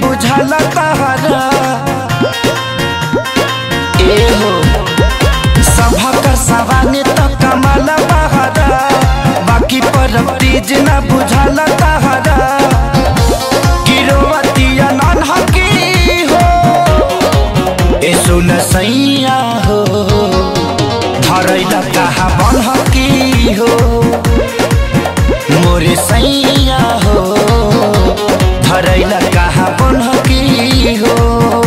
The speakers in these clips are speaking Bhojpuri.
बुझाला तहरा ए हो सभा कर सवाने तो कमाल बहरा बाकी पर तीज न बुझाला तहरा गिरोवतिया नान हकी हो ए सुन सैया हो धरैला कहाँ बन हकी हो मोरे सैया हो धरैला कहाँ बन हकी हो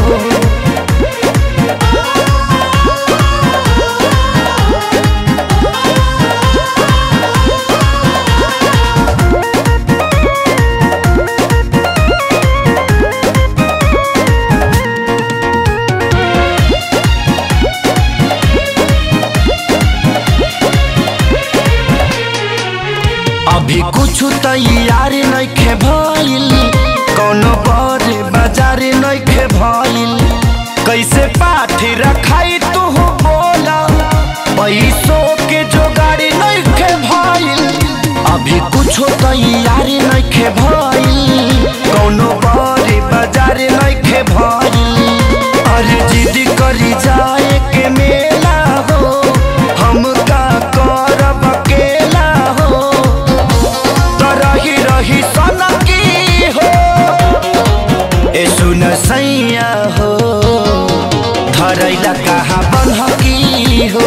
अभी कुछ तैयार नइखे भइल कौनो बड़े बाजार नइखे भइल कैसे पाठी रखाई तू बोला पैसों के जोगाड़ नइखे भइल अभी कुछ तैयार नइखे भइल कौनो बड़े बाजार नइखे भइल अरे जिद करी जाए के मेला हो हम का करब अकेला हो त रही रही सनकी हो ए सुन सैया हो धरैला कहाँ बनहकी हो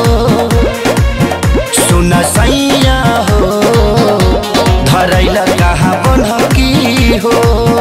सुन सैया हो धरैला कहाँ बनहकी हो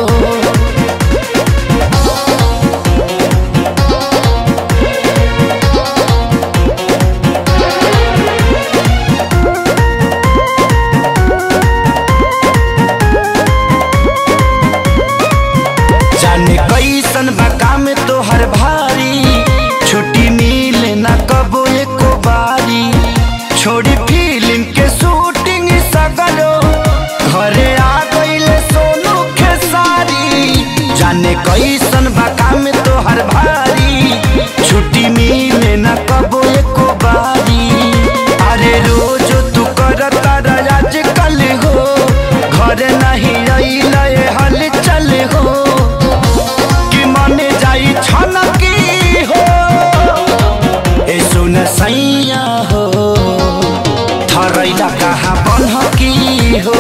जाने कैसन बा काम तोहर भारी छुट्टी मिले ना कबो एको बारी छोड़ी फिल्म के शूटिंग सगरो घरे आ गईले सोनू खेसारी जाने कैसन बा काम तोहर भारी छुट्टी मिले ना कबो एको बारी अरे रोज तू करता आज कल हो घर नहीं अइले हल चल हो कि मने जाई छनकी हो ए सुन सैया हो थरैला कहाँ बनहकी हो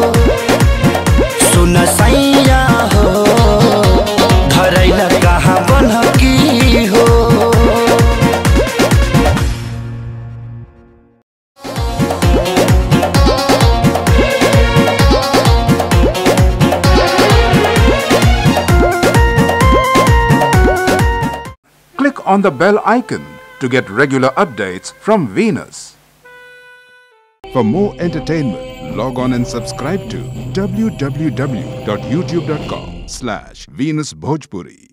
सुन सैया हो धरैला कहाँ बनहकी हो Click on the bell icon to get regular updates from Venus. For more entertainment, log on and subscribe to www.youtube.com slash Venus Bhojpuri.